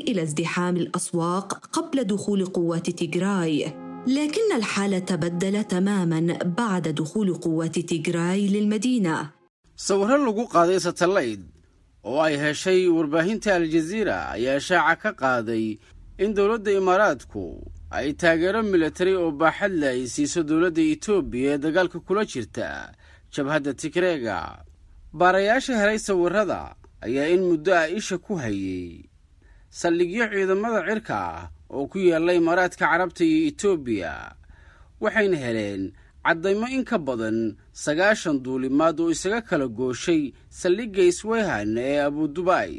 إلى ازدحام الأسواق قبل دخول قوات تيغراي لكن الحال تبدل تماما بعد دخول قوات تيغراي للمدينة sawirro lagu qaaday satalayd oo ay heshay warbaahinta aljaziira ayaa shaaca ka qaaday in dowladda imaaraadku ay taageero militari oo baaxad le ay siiso dowladda etoobiya ee dagaalka kula jirta jabhadda tigreega baarayaasha helay sawirrada ayaa in muddo ah isha ku hayay saldhigyo ciidamada cirka ah oo ku yaalla imaaraadka carabta iyo etoobiya waxayna heleen caddaymo in ka badan sagaashan duulimaad oo isaga kala gooshay saldhigga isweyhan ee abudubai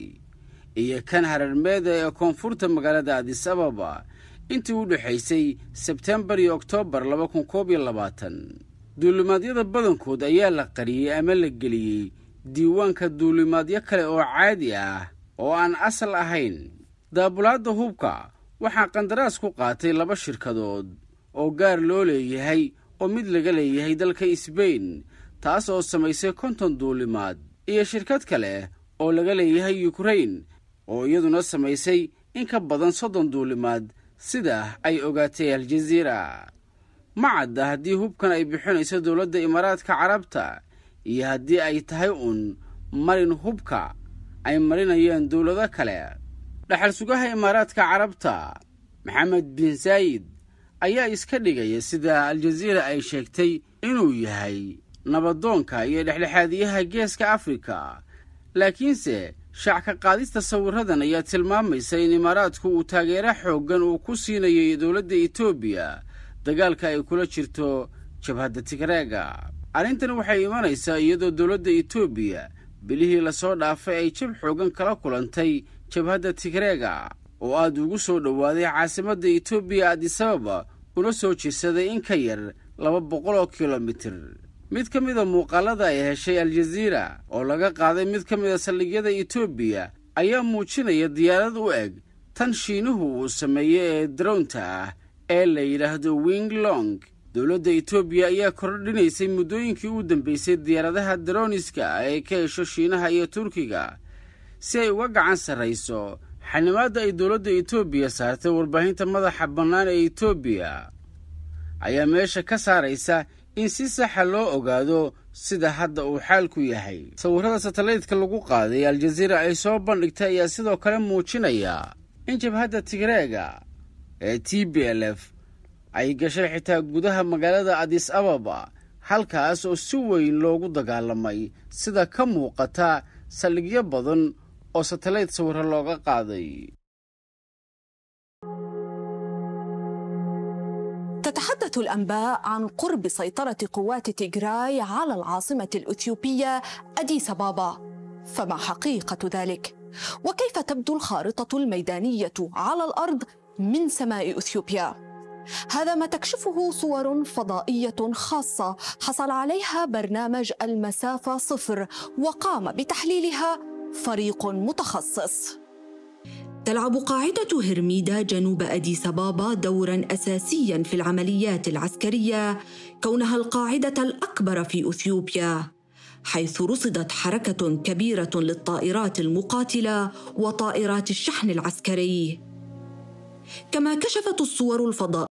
iyo kan hararmeeda ee koonfurta magaalada adis ababa intii u dhexaysay sebtembar iyo oktoobar laba kun koob iyo labaatan duulimaadyada badankood ayaa la qariyey ama la geliyey diiwaanka duulimaadyo kale oo caadi ah oo aan asal ahayn daabulaadda hubka waxaa qandaraas ku qaatay laba shirkadood oo gaar loo leeyahay oo mid laga leeyahay dalka sbain taas oo samaysay konton duulimaad iyo shirkad kale oo laga leeyahay yukrain oo iyaduna samaysay in ka badan soddon duulimaad sida ay ogaatay aljaziira ma cadda haddii hubkan ay bixinayso dowladda imaaraadka carabta iyo haddii ay tahay uun marin hubka ay marinayaan dowlado kale dhaxal sugaha imaaraadka carabta maxamed bin saayid ayaa iska dhigaya sida aljaziira ay sheegtay inuu yahay nabadoonka iyo dhexdhexaadiyaha geeska afrika laakiinse shaac ka qaadista sawirradan ayaa tilmaamaysa in imaaraadku uu taageero xooggan uu ku siinayay dowladda etoobiya dagaalka ay kula jirto jabhadda tigreega arrintan waxay imanaysaa iyadoo dowladda etoobiya bilihii lasoo dhaafay ay jab xooggan kala kulantay jabhadda tigreega oo aad ugu soo dhowaaday caasimadda etoobiya adisababa una soo jirsaday in ka yar laba boqol oo kilomitir mid ka mida muuqaalada ay heshay aljaziira oo laga qaaday mid ka mida saldhigyada etoobiya ayaa muujinaya diyaarad u eg tan shiinuhu uu sameeyey ee darownta ah ee la yidhaahdo wing long dowladda etoobiya ayaa kordhinaysay muddooyinkii u dambeysay diyaaradaha daroniska ah ee ka hesho shiinaha iyo turkiga si ay uga gacan sarrayso xanimaadda ay dowladda etoobiya saartay warbaahinta madaxa bannaan ee etoobiya ayaa meesha ka saaraysa in si saxa loo ogaado sida hadda uu xaalku yahay sawirrada satalaydka lagu qaaday aljaziira ay soo bandhigtay ayaa sidoo kale muujinaya in jabhadda tigreega ee t b l f ay gashay xitaa gudaha magaalada adis ababa halkaas oo si weyn loogu dagaalamay sida ka muuqata saldhigyo badan oo satalayd sawirro looga qaaday تتحدث الأنباء عن قرب سيطرة قوات تيغراي على العاصمة الأثيوبية أديس بابا فما حقيقة ذلك؟ وكيف تبدو الخارطة الميدانية على الأرض من سماء أثيوبيا؟ هذا ما تكشفه صور فضائية خاصة حصل عليها برنامج المسافة صفر وقام بتحليلها فريق متخصص تلعب قاعدة هرميدا جنوب أديس أبابا دورا أساسيا في العمليات العسكرية كونها القاعدة الأكبر في أثيوبيا حيث رصدت حركة كبيرة للطائرات المقاتلة وطائرات الشحن العسكري كما كشفت الصور الفضائية